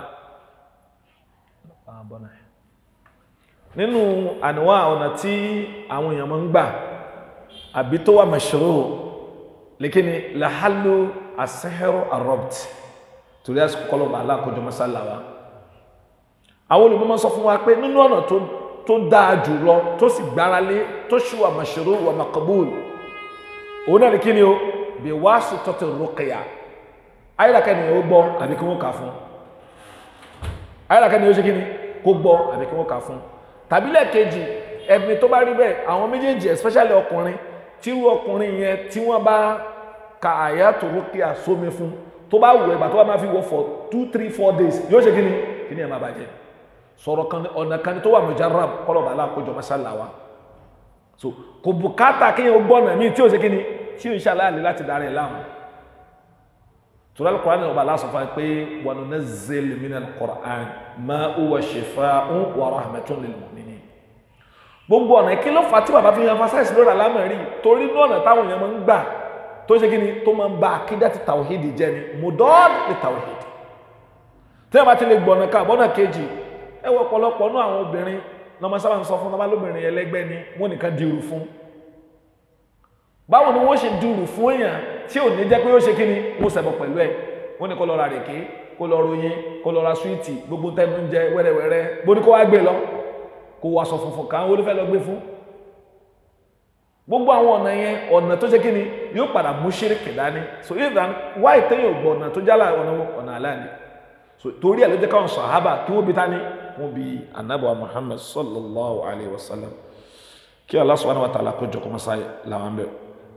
nínú àníwá ọ̀nà tí àwọn èèyàn máa ń gbà àbí tó wà mashru lékíní làhálù àṣẹ́hẹ́rọ àrọ́bt torí àsìkò kọlọ̀bà aláàkójọ masálàwá àwọn olùmọ́mọ́ sọ fún wa pé nínú ọ̀nà tó dáa jù lọ tó sì gbáralé tó ṣì wà mashru wà makabul òun náà ní kíni o bí wàá sì tọ́tẹ̀ rúkìá ayélujára ni ó gbọ́ àbí kí wọ́n kà fún ayélujára ni ó ṣe kí ni kó gbọ́ àbí kí wọ́n kà fún tàbí lẹ́ẹ̀kejì ẹ̀mí tó bá rí bẹ́ẹ̀ àwọn méjèèjì especially ọkùnrin tírú ọkùnrin yẹn tí wọ́n bá ka àyàtò rúkìá sómi fún tó bá wù ẹgbà tó bá máa fi wọ for two three four days yóò ṣe kí ni kí ni ẹ̀ máa bàjẹ́ sọ̀rọ̀ kan ọ̀nà kan tó wà mujarrab kọlọ̀ bàálà kójọ masálà wa so kò bùkátà kéèyàn gbọ́nà míì tí ò ṣe kí ni tí ò ń ṣàlàyé láti darí ẹ̀ láàmú tura alquran ọba Allah sọfà pé wa nunazzil min alquran ma huwa shifaa'un wa rahmatun lil mu'minin gbogbo ọ̀nà kí ló fà tí bàbá fi yan emphasize lórí alámọ̀rí torí ní ọ̀nà táwọn èèyàn máa ń gbà tó ṣe kí ni tó máa ń ba akídá ti tawhid jẹ́ ni mudad li tawhid tí wọ́n bá ti lè gbọ̀nà ká bọ́nà kejì ẹ wọ ọ̀pọ̀lọpọ̀ náà àwọn obìnrin lọ́mọ sábà ń sọ fún ọmọ lóbìnrin ẹlẹ́gbẹ́ ni wọ́n nìkan dirù fún báwo ni wọ́n ṣe dirù fún èèyàn tí ò ní jẹ́ pé ó ṣe kí ni wọ́n ṣẹbọ pẹ̀lú ẹ̀ wọ́n ní kó lọ ra rèké kó lọ ròyìn kó lọ ra súwìtì gbogbo tẹnu ń jẹ wẹ́rẹ́wẹ́rẹ́ bó ní kó wá gbé lọ kó wọ aṣọ funfun kan ó ló fẹ́ lọ gbé fún gbogbo àwọn ọ̀nà yẹn ọ̀nà tó ṣe kí ni yóò padà mú ṣíríkì dání so even wá ìtẹ́yìn ògbọ̀ ọ̀nà tó jálà ọ̀nà ọ̀nà aláàní so torí ẹ̀ ló jẹ́ káwọn sàhábà kí wọ́n bi tání wọ́n bi anábọ̀ Muhammad sallallahu alayhi wa sallam kí Allah subhanahu wa ta'ala kó jọ kọ́ mọ́sáyé làwọn bẹ̀rẹ̀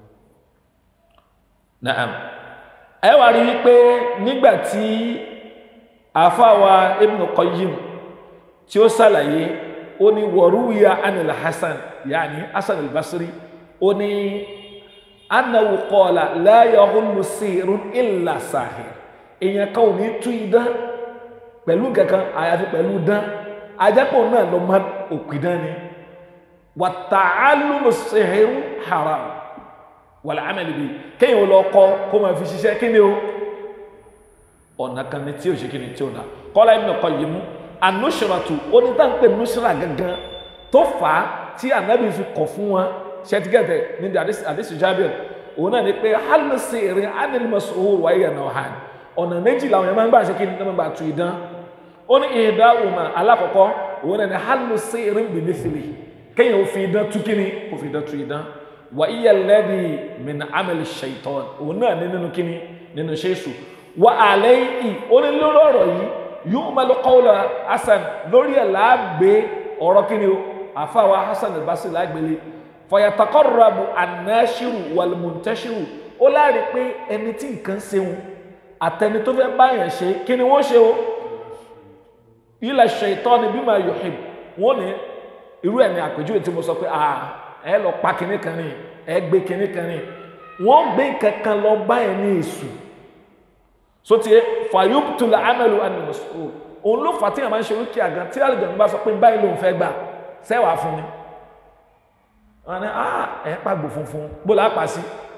naam ẹ wá rí wípé nígbàtí àfáwa Ibn Qayyim tí ó ṣàlàyé ó ní wọ̀rúwìyà anil hasan yaani hasan al-basri ó ní annahu qala la yahullu sihrun illa sahir èèyàn kan ò ní tú idán pẹ̀lú kankan àyàfi pẹ̀lú dán ajápọ̀ náà lọ máa òpìdán ni wa ta'allumu sihri haram wal amal bi kéèyàn lọ kọ́ kó máa fi ṣiṣẹ́ kí ni o ọ̀nà kan ní tí ò ṣe kí ni tí ò dá qala Ibn Qayyim anusratu onítàǹpẹ̀ nusra gangan tó fà á tí anabi fi kọ̀ fún wa ṣẹtigẹtẹ ní di àdìsí Jabir òun náà ni pé hal sihri anil mas'ul wa hiya naw'an ọ̀nà méjì làwọn yẹn máa ń gbà ṣe kí ni máa ń gbà tu idán ó ní ìdá òmà alákọ̀ọ́kọ́ òun náà ni hal sihri bi mithli kéèyàn ó fi idán tú kí ni ó fi idán tu idán wa hiya alladhi min amali shaitan òun náà ní nínú kí ni nínú ṣéṣù wa alayhi ó ní lórí ọ̀rọ̀ yìí yu'malu qawla hasan lórí ẹ̀ láàgbé ọ̀rọ̀ kí ni o àfáwa hasan al-basri lágbélé fọyàtàkọ́rọ̀bù anáṣírù wàlmùntẹ́ṣírù ó láàrí pé ẹni tí nǹkan ṣeun àtẹni tó fẹ́ báyàn ṣe kí ni wọ́n ṣe o ilẹ̀ ṣètọ́ ni bí máa yuhib wọ́n ní irú ẹ̀ ní àpèjúwe tí mo sọ pé ẹ lọ pa kinní kan ní ẹ gbé kinní kan ní wọ́n gbé kankan lọ báyàn ní èṣù so tiẹ̀ fàyọ́pùtùlà amẹ́lú anìmọ̀sọ̀ òun ló fà tí a máa ń ṣe orí kí àgàn tí àlùjọ̀nù bá sọ pé báyìí lòun fẹ́ gbà sẹ́wàá fún mi wọn ni ah ẹ̀ pàgbò funfun bó la pa sí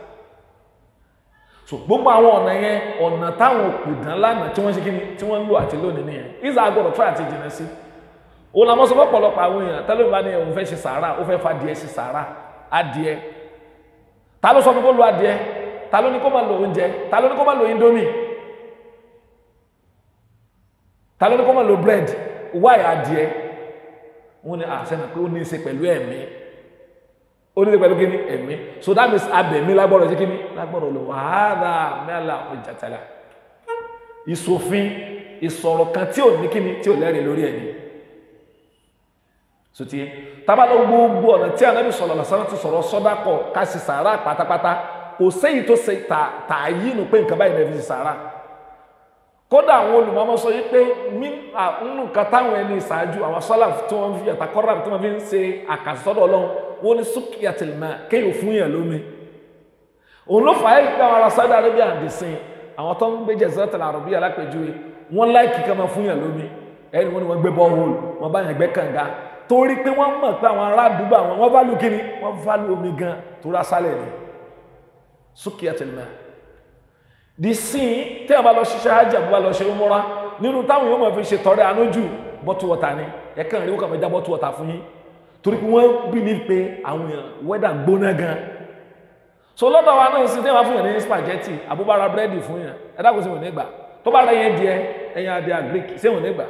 so gbogbo àwọn ọ̀nà yẹn ọ̀nà táwọn òpìdán lánàá tí wọ́n ṣe kíni tí wọ́n ń lò àti lónìí nìyẹn ìzà agbọ́dọ̀ tó àti jìnà sí òun làwọn sọ pọ̀pọ̀lọpọ̀ àwọn èèyàn tẹ́lẹ̀ bá ní òun fẹ́ ṣe sàárà ó fẹ́ fa adìẹ ṣe sàárà adìẹ ta ló sọ fún kó lo adìẹ ta ló ní kó máa lo oúnjẹ ta ló ní kó máa lo indomie ta ló ní kó máa lo bread wáyé adìẹ wọn ni àṣẹ náà pé ó ní í ṣe pẹ̀lú ẹ̀mí ó ní í ṣe pẹ̀lú kíní ẹ̀mí so that means abẹ̀mí lágbọ́dọ̀ sí kíní lágbọ́dọ̀ lò wàhálà mẹ́la ìjàtàlà ìṣòfin ìsọ̀rọ̀ kan tí ò ní kíní tí ò lẹ́rìí lórí ẹ̀mí sotí tábàlọ́ gbogbo ọ̀nà tí Ànábì sọ̀rọ̀ lọ́sàn ti sọ̀rọ̀ sọ́dákọ̀ ká sì sàárà pátápátá kò séyìí tó ṣe tààyè nù pé nǹkan báyìí lè fi sàárà kódà àwọn olùmọ̀ọ́mọ́ sọ yìí pé nínú nǹkan táwọn ẹni ìṣáájú àwọn sọ́là tí wọ́n fi àtàkọ́rà tí wọ́n fi ń ṣe àkàsọ́dọ̀ ọlọ́run wọ́n ní súkìyàtìlmà kéèyàn fún yàn lómi òun ló fà á yìí pé àwọn ará Saudi Arabia àdìsìn àwọn tó ń gbé Jaziratul Arabia alápèjúwe wọ́n láìkì ká máa fún yàn lómi ẹni wọ́n ní wọ́n gbé bọ́ọ̀hùl wọ́n bá yàn gbẹ́ kànga torí pé wọ́n mọ̀ pé àwọn ará àdúgbò àwọn wọ́n válù kíni wọ́n válù omi gan tó rà sálẹ̀ ni súkìyàtìlmà di sin tí a bá lọ ṣiṣẹ́ hajj àbúrò lọ ṣe umura nínú táwọn yóò máa fi ṣe tọrẹ ànójú bọ́tù wọ̀tà ni ẹ̀kan rí wọ́n kàn fẹ́ já bọ́tù wọ̀tà fún yín torí pé wọ́n bí ní pé àwọn èèyàn wẹ́dà gbóná gan so lọ́dọ̀ wa náà sí tí wọ́n fún yàn ní spaghetti àbúbára búrẹ́dì fún yàn ẹ̀dá kò sí wọn nígbà tó bá rẹ̀ yẹn díẹ̀ ẹ̀yìn adé agric sí wọn nígbà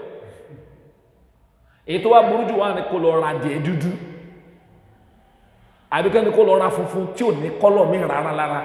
èyí tó wá burú jù wá ní kó lọ ra díẹ̀ dúdú àbíkẹ́ ni kó lọ ra funfun tí ò ní kọ́lọ̀ mí rárá lára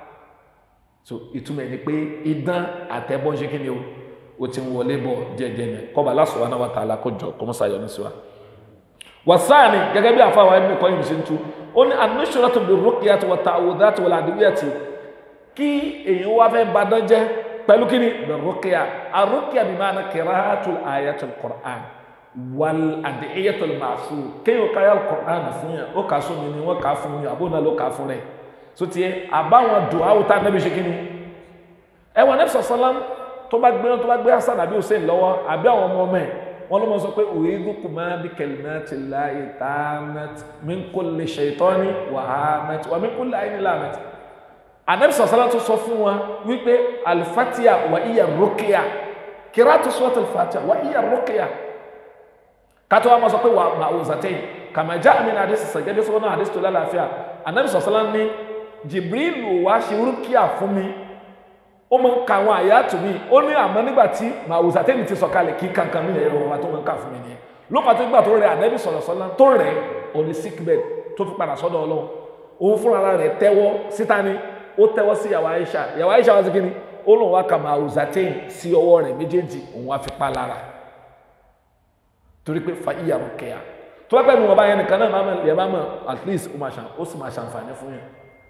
so ìtumọ̀ ẹni pé idán àtẹ̀bọ̀ ṣe kí ni o o ti ń wọlé bọ̀ jẹ́jẹ́ ni kọ́ba Allah subhanahu wa ta'ala kó jọ kọ́mọ́sá yọ ní síwá. wasaani gẹ́gẹ́ bí àfa àwọn ẹni kọ́ yìí ṣe ń tu ó ní an-nushratu bir-ruqyati wat-ta'awudhati wal-adwiyati kí èyàn wá fẹ́ badán jẹ́ pẹ̀lú kí ni bir-ruqya ar-ruqya bima'na qira'atul ayatul Qur'an wal-ad'iyatul ma'thur kéèyàn káyà Qur'an fún yàn ó kà sómi ni wọ́n kà fún yàn àbónà ló kà fún rẹ̀ sotie àbáwọn dùn áwùtá nẹ́bí ṣe kíni ẹwà nẹ́bí sọ̀sọ́lá tó bá gbé tó bá gbé hasan àbí hussein lọ́wọ́ àbí àwọn ọmọ ọmọ ẹ̀ wọ́n ló mọ̀ sọ pé u'idhukuma bi kalimatillahi tammati min kulli shaytani wa hamati wa min kulli aynin lamati ànẹ́bí sọ̀sọ́lá tó sọ fún wa wípé alifatiya wa iya ruqya qira'atu suratul fatiha wa iya ruqya kátó wa mọ̀ sọ pé wà ma'uzatayn kama ja'a min hadith sàgẹ́dẹ́ sọ́nà hadith tó lálàáfíà ànẹ́bí sọ̀sọ́lá ní jibrilu wá ṣe rúkìá fún mi ó máa ń ka àwọn àyàtò mi ó ní àmọ́ nígbà tí màwùsà tẹ́lẹ̀ ti sọ̀kalẹ̀ kí kankan mi lẹ́yìn ọ̀rọ̀ wa tó máa ń kà fún mi nìyẹn ló fà tó gbà tó rẹ ànábì sọ̀rọ̀ sọ́lá tó rẹ̀ òní sick bed tó fi padà sọ́dọ̀ ọlọ́run òun fúnra rẹ̀ tẹ́wọ́ síta ni ó tẹ́wọ́ sí yàwó Aisha yàwó Aisha wá sí kí ni ó lóun wá ka màwùsà tẹ́yìn sí ọwọ́ rẹ̀ méjèèjì òun wá fi pa lára torí pé fa ìyà rúkìá tó bá pẹ́ nu wọn bá yẹn nìkan náà máa mọ̀ at least ó sì máa ṣàǹfààní fún yẹn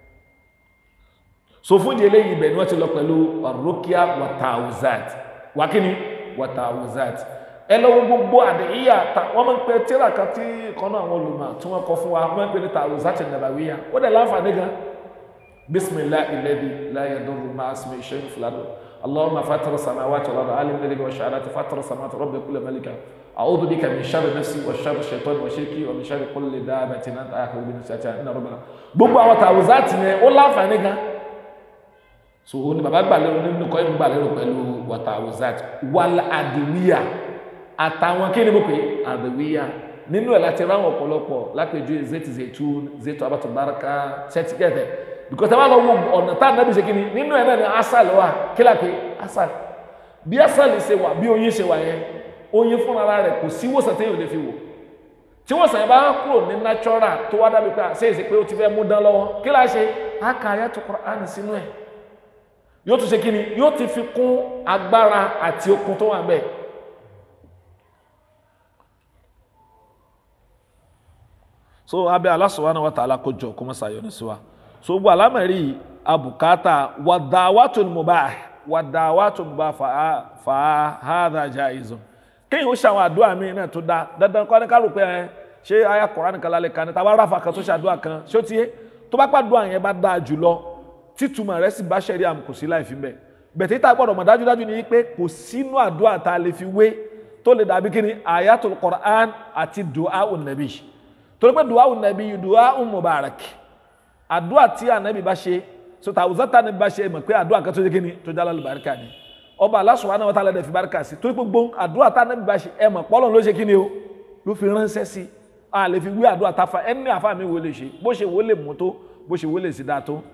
so fún ìdílé yìí bẹ̀ ni wọ́n ti lọ pẹ̀lú arúkíá wàtàwùzát wákíní wàtàwùzát ẹ lọ́wọ́ gbogbo àdéhìyà ta wọ́n máa ń pe tíra kan tí kan náà àwọn olùmọ̀ tí wọ́n kọ fún wa wọ́n máa ń pe ní tàwùzátì nàbàwíyà ó dẹ̀ láǹfààní gan bisimilahi ilẹ̀bi láyé dọ́rù máa sinmi iṣẹ́ ìfúlàdọ̀ اللهم فاطر السماوات والارض عالم الغيب والشهاده فاطر السماوات رب كل ملك اعوذ بك من شر نفسي وشر الشيطان وشركي ومن شر كل دابه انت اخذ بنفسها ان ربنا gbogbo àwọn tàwùzátì yẹn ó láǹfààní gan so ó ní bàbá gbà lérò nínú kọ́ ìmú gbà lérò pẹ̀lú wàtàwùzátì wàl àdìwíyà àtàwọn kí ni mo pè àdìwíyà nínú ẹ̀ láti ráwọn ọ̀pọ̀lọpọ̀ lápẹjù zeti zetun zetu abatubaraka ṣẹ́tìkẹ́tẹ̀ because ẹ bá lọ wo ọ̀nà tá ànábì ṣe kíni nínú ẹ̀ náà ni asal wà kílà pé asal bí asal ṣe wà bí oyin ṣe wà yẹn oyin fúnra rẹ̀ kò sí wòsàn téèyàn lè fi wò tí wòsàn yẹn bá kúrò ní natural tó wá dábì pé àṣẹ ìṣe pé ó ti fẹ́ mú dán lọ́wọ́ kílà ṣe á ka ayatu Qur'an sínú ẹ̀ yóò tún ṣe kíni yóò ti fi kún agbára àti okun tó wà bẹ́ẹ̀ so abẹ́ Allah subhanahu wa ta'ala kó jọ kó mọ́ sàyọ̀ ní sí wa so gbogbo alámẹ̀rí abùkátà wàdáwàtò mubah wàdáwàtò mubah fa hadha jaizun kéyìn ó ṣàwọn àdúrà mi náà tó dá dandan kọ́ ní kálù pé ẹ ṣé àyà Kùránì kan lálẹ́ kan ní tàbá ráfà kan tó ṣàdúrà kan ṣó tiẹ́ tó bá pàdúrà yẹn bá dáa jùlọ títúmọ̀ rẹ̀ sì bá ṣẹ̀rí àmì kò sí láì fi bẹ̀ bẹ̀tẹ̀ tá a gbọ́dọ̀ mọ̀ dájúdájú ni pé kò sínú àdúrà tá a lè fi wé tó lè dàbí kí ni ayatul Qur'an àti du'a nabi torí pé du'a nabi du'a mubarak àdúrà tí ànábì bá ṣe so tàwùzátà ànábì bá ṣe mọ̀ pé àdúrà kan tó ṣe kíni tó jálá lùbáríkà ni ọba Allah subhanahu wa ta'ala dẹ̀ fi báríkà sí torí pé gbogbo àdúrà tá ànábì bá ṣe ẹ mọ̀ pọ́lọ̀ ló ṣe kíni o ló fi ránṣẹ́ sí a lè fi wí àdúrà táfa ẹni àfa mi wo lè ṣe bó ṣe wo lè mú tó bó ṣe wo lè sí dáa tó.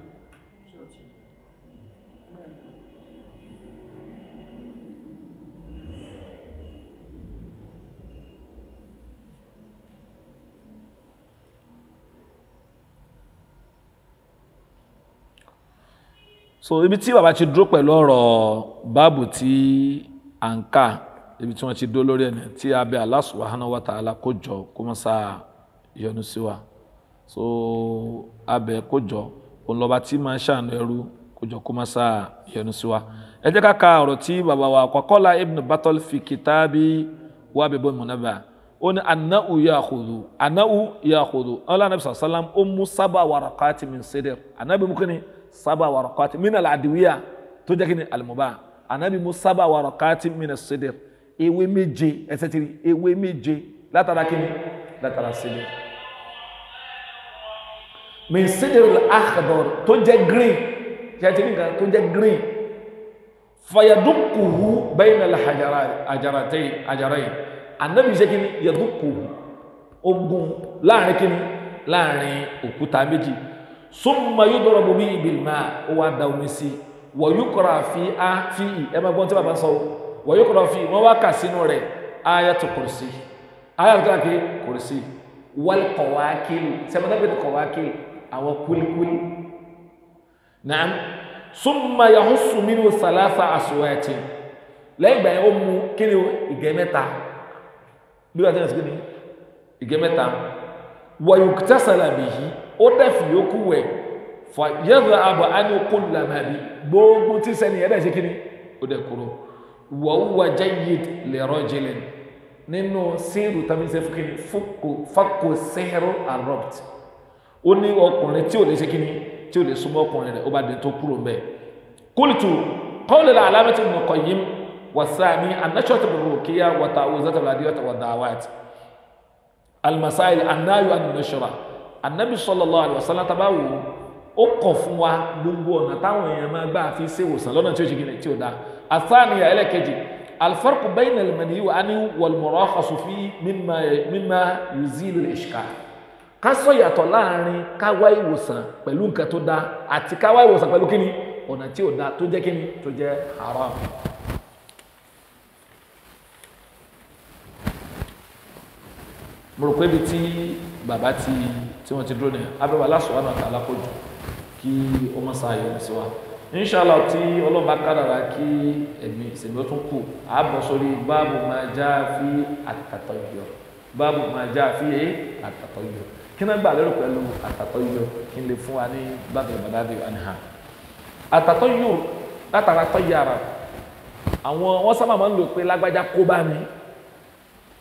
so ibi tí bàbá ti dúró pẹ̀lú ọ̀rọ̀ báàbù tí à ń kà ibi tí wọ́n ti dúró lórí ẹ̀nà tí abẹ́ Allah subhanahu wa ta'ala kó jọ kó mọ́ sáà yọ́nú sí wa so abẹ́ kó jọ òun lọ́ba tí máa ń ṣàánú ẹrú kó jọ kó mọ́ sáà yọ́nú sí wa ẹ jẹ́ ká ka ọ̀rọ̀ tí bàbá wa qala ibn Battal fi kitabi Wabibul Munabba ó ní anáwó ya'khudhu anáwó ya'khudhu ọlọ́run anabi sàlám ó mú sábà waraqati min sidr anábì mú kí ni saba warakati min aladiwiya tó jẹ́ kí ni alimuba anabi mu saba warakati min asidir ewé méje ẹsẹ̀ tiri ewé méje látara kí ni látara sidir min sidir al-akhdar tó jẹ́ green jẹ́tìrì nǹkan tó jẹ́ green fayadukuhu bayna al-hajaratayn ajarayn anabi ṣe kí ni yadukuhu ogun láàrin kí ni láàrin òkúta méjì summa yudrabu bihi bil ma ó wá da omi sí wa yukra fi á fi ì ẹ máa gbọ́n tí bàbá sọ wa yukra fi wọ́n wá kà sínú rẹ̀ ayatu kursi ayatu kàkiri kursi wal qawakil sẹ́mọ́tà bẹ́ẹ̀ qawakil àwọn kulikuli naam summa yahussu minhu salasa aswatin lẹ́yìn ìgbà yẹn ó mu kíni o ìgẹ́ mẹ́ta bí wàá tẹ́lẹ̀ sí kíni ìgẹ́ mẹ́ta wa yuktasala bihi ó dẹ̀fì yókù wẹ̀ fà yẹ́dọ̀ àbọ̀ ánú kó làmàbí gbogbo tí sẹ́ni ẹ̀dá ṣe kíni ó dẹ̀ kúrò wàhùwà jayyid li rajulin nínú síìrù tàbí ṣe fún kíni fàkó sẹ́hẹ́rọ àrọ́pt ó ní ọkùnrin tí ò lè ṣe kíni tí ò lè súnmọ́ ọkùnrin rẹ̀ ó bá dé tó kúrò mbẹ́ qultu qawla al-alamati Ibn Qayyim wasani an-nashwat bir-ruqiyya wa ta'awuzat al-adiyat wa da'awat al-masail an-nahyu an-nashra anabi sallallahu alaihi wasallam tá bá wò ó kọ̀ fún wa gbogbo ọ̀nà táwọn èèyàn máa gbà fi ṣe ìwòsàn lọ́nà tí ó ṣe kí ni tí ó dá athaniya ẹlẹ́kẹjì alfarqu bayna al-mani wa ani wal-murakhasu fi mimma mimma yuzilu al-ishkal ká sọ yàtọ̀ láàrin ká wá ìwòsàn pẹ̀lú nǹkan tó dá àti ká wá ìwòsàn pẹ̀lú kíni ọ̀nà tí ó dá tó jẹ́ kíni tó jẹ́ haram. mo rò pé ibi tí bàbá ti tí wọ́n ti dúró ní abẹ́wà lásùwọ́n àti alákòjù kí ó mọ́ sáàyè sí wa inṣàlá tí ọlọ́ba kádàrá kí ẹ̀mí ìsẹ̀mí ó tún kù àbọ̀ sórí báàbù máa já fi àtàtọ̀ yọ báàbù máa já fi é àtàtọ̀ yọ kí náà gbà lérò pẹ̀lú àtàtọ̀ yọ kí n lè fún wa ní bàbá ìbàdàdì àníhà àtàtọ̀ yọ látara tọ́ yàrá àwọn wọ́n sábà máa ń lò pé lágbájá kó bá mi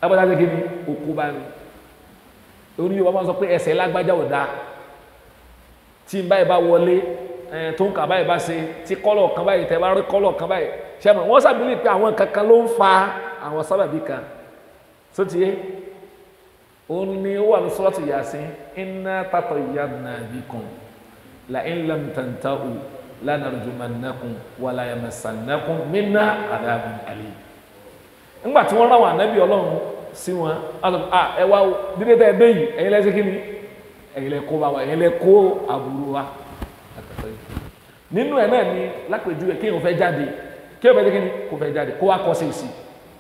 lágbájá ṣe kí ni okó bá ní orí yorùbá máa ń sọ pé ẹsẹ̀ lágbájá ò dáa tí n báyìí bá wọlé ẹ̀ tó ń kà báyìí bá ṣe tí kọ́lọ̀ kan báyìí tẹ́ bá rí kọ́lọ̀ kan báyìí ṣe mọ̀ wọ́n sàbílì pé àwọn kankan ló ń fa àwọn sábàbí kan tó ti yé òun ni ó wà ní sọ́ọ̀tì Yasin inna tatayyarna bikum la in lam tantahu lanarjumannakum wala yamassannakum minna adhabun alim ńgbà tí wọ́n rán àwọn ànábì ọlọ́run sí wọn a ẹ wá dídé tẹ́ ẹ dé yìí ẹ̀yin lẹ́sẹ̀ kí ni ẹ̀yin lẹ́ kó bá wa ẹ̀yin lẹ́ kó àbúrò wa nínú ẹ̀ náà ni lápèjúwe kí èèyàn fẹ́ jáde kí èèyàn fẹ́ jẹ́ kí ni kò fẹ́ jáde kó wá kọ́ sí òsì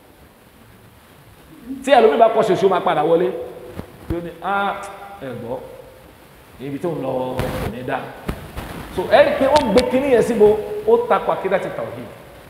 tí ẹlòmíì bá kọ́ sí òsì ó máa padà wọlé tí ó ní á ẹ gbọ́ ibi tó ń lọ kò ní dá so ẹ rí i pé ó gbé kínní yẹn síbo ó takò àkídà ti tawhid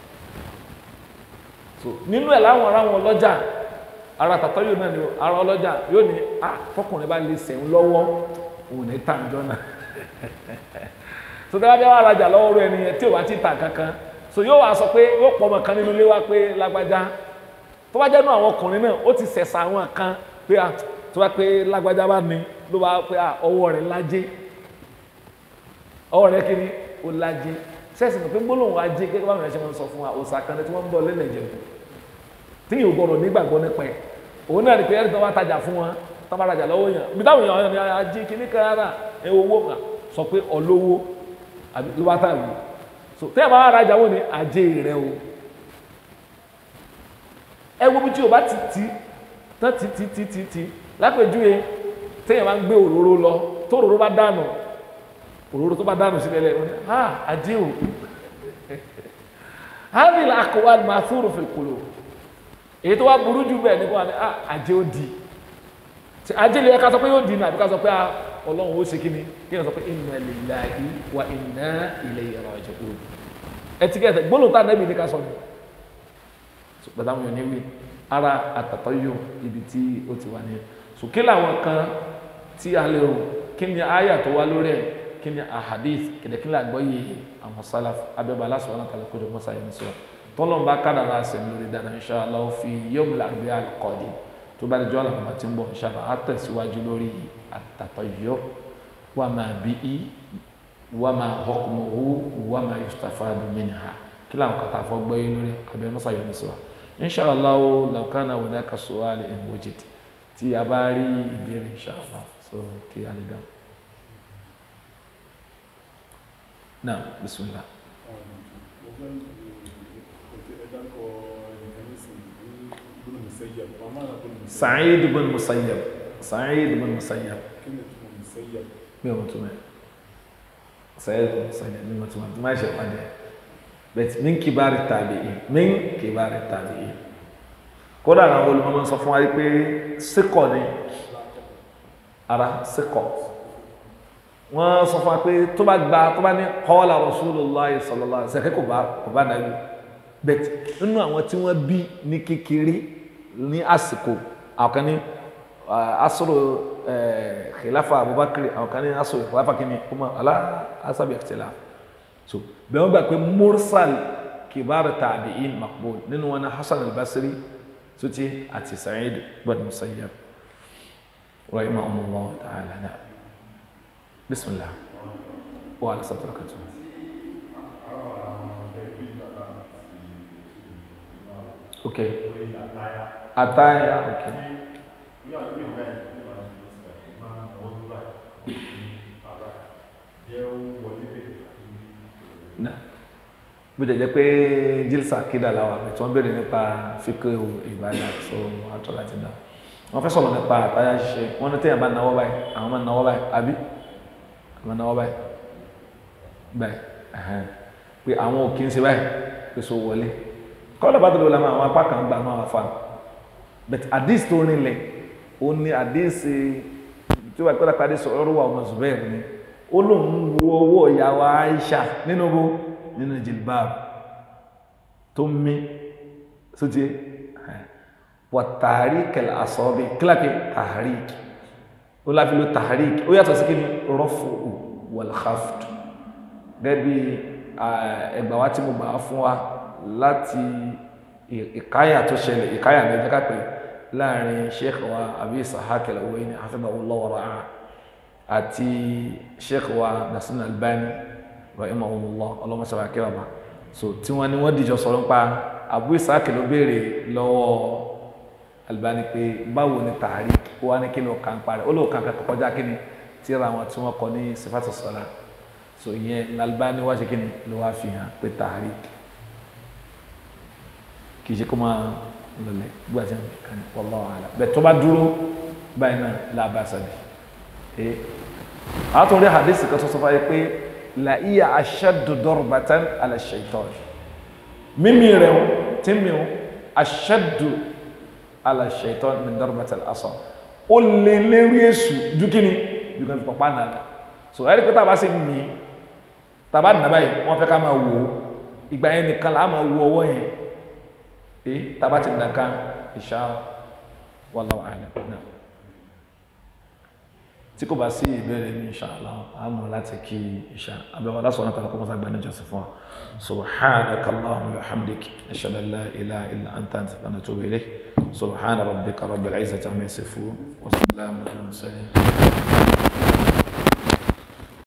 so nínú ẹ̀ láwọn ará wọn lọ́jà ara tàtọ́ yóò náà ni ara ọlọ́jà yóò ní à fọkùnrin bá lè sẹ̀ń lọ́wọ́ òun ní tàǹjọ́ náà so tí wọ́n bá wà rajà lọ́wọ́ rẹ̀ nìyẹn tí ò bá ti tà kankan so yóò wá sọ pé yóò pọ̀ ọmọ kan nínú ilé wa pé lágbájá tó bá jẹ́ nú àwọn ọkùnrin náà ó ti sẹ̀sà àwọn kan pé à tó bá pé lágbájá bá ní ló bá pé à ọwọ́ rẹ̀ lájé ọwọ́ rẹ̀ kiri ó lájé sẹ́ẹ̀sì ní pé gbólóhùn ajé gẹ́gẹ́ báwọn ẹ̀ṣẹ̀ wọn sọ fún wa òòsà kan tí wọ́n ń bọ̀ lẹ́nà ìjẹ̀bù tí yóò gbọ́dọ̀ nígbàgbọ́ nípa ẹ̀ òun náà ní pé ẹ̀rí tó wá tajà fún wọn tó bá rajà lọ́wọ́ yàn bí táwọn èèyàn ní ajé kìíní kan rárá ẹ owó kan sọ pé ọlọ́wọ́ àbí ló bá tà wù so tẹ́ ẹ̀ bá rajà wọ́n ní ajé rẹ o ẹ wo bí tí o bá ti ti tán ti ti ti ti ti lápèjúwe téèyàn máa ń gbé òróró lọ tó òróró bá dànù òróró tó bá dànù sílẹ̀ lẹ́nu ní ha ajé o hàbí àkọwà màsúrù fil qulub èyí tó wá burú jù bẹ́ẹ̀ ní kó wà ní ah ajé ó di ajé lè ká sọ pé yóò di ní àbí ká sọ pé ah ọlọ́run ó ṣe kí ni kí ni sọ pé inna lillahi wa inna ilayhi raji'un ẹtì kẹsẹ̀ gbólóhùn tá a nẹ́bi ní ká sọ ni pẹ̀lú àwọn ènìyàn wí ara àtàtọ́ yóò ibi tí ó ti wà ní sùkí làwọn kan tí a lè rò kí ni àyà tó wá lórí ẹ̀ kí ni ahadith kìdẹ̀kílẹ̀ àgbọ́yé àwọn salaf abẹ́bà aláṣọ wọn àtàlẹ́ kódé mọ́sá yẹn sọ tọ́lọ́n bá kádà náà sẹ̀ lórí dáná insha Allah fi yom làgbé àkọ́dé tó bá di jọ́ àlàmọ́ àti ń bọ̀ insha Allah á tẹ̀síwájú lórí àtàtọ́ yọ wà máa bí i wà máa hukmuhu wà máa yustafadu minha kí làwọn kàtà fọ́ gbọ́yé lórí abẹ́ mọ́sá yẹn sọ insha Allah law kana hunaka su'al in wujid tí a bá rí ìbéèrè insha Allah so kí a lè dáhùn. نعم بسم الله سعيد بن مسيب سعيد بن مسيب مين متوما سعيد بن مسيب مين متوما ما شاء الله بس من كبار التابعين من كبار التابعين kódà àwọn olùmọ̀mọ́ sọ fún wa pé síkọ̀ ni ara síkọ̀ wọ́n sọ fún wa pé tó bá gba tó bá ní qala Rasulullah sallallahu alaihi wasallam kò bá kò bá nàbí bẹ́ẹ̀ nínú àwọn tí wọ́n bí ní kékeré ní àsìkò àwọn kan ní asọ̀rọ̀ khilafa Abubakar àwọn kan ní asọ̀rọ̀ khilafa kìíní ọmọ alá asábì ikhtilaf so bẹ́ẹ̀ wọ́n gbà pé mursal kibar tabi'in maqbul nínú wọn ní Hasan al-Basri sotí àti Sa'id bin Musayyab rahimahumullah ta'ala náà. بسم الله وعلى صدر بركاته اوكي اتايا اوكي náà bó jẹ́ jẹ́ pé jílsà kídà láwà tí wọ́n bèèrè nípa fíkẹ́ ìbádà so àtọ́ láti dá wọ́n fẹ́ sọ̀rọ̀ nípa àtàyà ṣiṣẹ́ wọ́n ní tẹ́yàn bá náwó báyìí àwọn máa náwó báyìí àbí àwọn náwó báyìí báyìí ẹ̀hẹ́n pé àwọn òkè ń ṣe báyìí pé so wọlé kọ́lá bá tó lọ lámà àwọn apá kan gbà náà wà fáwọn but àdìs tó rinlẹ̀ ó ní àdìs tí wàá pẹ́lá padì sọ̀rọ̀ wà ọmọ Zubair ni ó lóun wo owó ìyàwó Aisha nínú bó nínú jilbab tó mí sóti wà tàríkì àsọ̀bí kíláàkì tàríkì ó láfi ló tàríkì ó yàtọ̀ sí kí ni rọ́fù wàlháfù gẹ́gẹ́ bí ẹgbà wa tí mo gbà fún wa láti ìkáyà tó ṣẹlẹ̀ ìkáyà ní ẹjẹ́ kápẹ́ láàrin sheikh wa abi ishaq al-Huwaini hafidhahullah wa ra'ah àti sheikh wa Nasir al-Albani rahimahullah ọlọ́mọ sábà kí bàbá so tí wọ́n ní wọ́n dìjọ sọ̀rọ̀ nípa abu ishaq ló béèrè lọ́wọ́ Albani pé báwo ni tààrí ó wá ní kí ló kàn parẹ́ ó ló kàn kàn kọjá kí ni tíra àwọn tí wọ́n kọ ní sifatu sọlá so ìyẹn Albani wá ṣe kí ni ló wá fi hàn pé tààrí kì í ṣe kó máa lọlẹ gbogbo àti ẹnìkan ní wallahu a'lam bẹ́ẹ̀ tó bá dúró báyìí náà làbá sàbí ẹ àtúndì hadith kan tó sọ fún pé la iya ashaddu darbatan ala shaitan mímí rẹ o tí mi o ashaddu ala shaitan min darbati al-asa ó lé lérí èṣù dúkìní dúkìní fi pọ̀pá nàá so ẹ̀rí pé tàbá sí mi tàbá nà báyìí wọ́n fẹ́ ká máa wò ó ìgbà yẹn nìkan là á máa wo ọwọ́ yẹn ẹ tàbá ti nà ká insha wallahu a'lam náà tí kò bá sí ìbéèrè ní insha Allah a mọ̀ láti kí insha abẹ́wọ̀ aláṣọ tàbí kọ́mọ́sá gbà níjọ sí fún wa subhanaka Allahumma wa hamdik ashhadu an la ilaha illa anta astaghfiruka wa atubu ilayk subhana rabbika rabbil izzati amma yasifun wa salamun ala al mursalin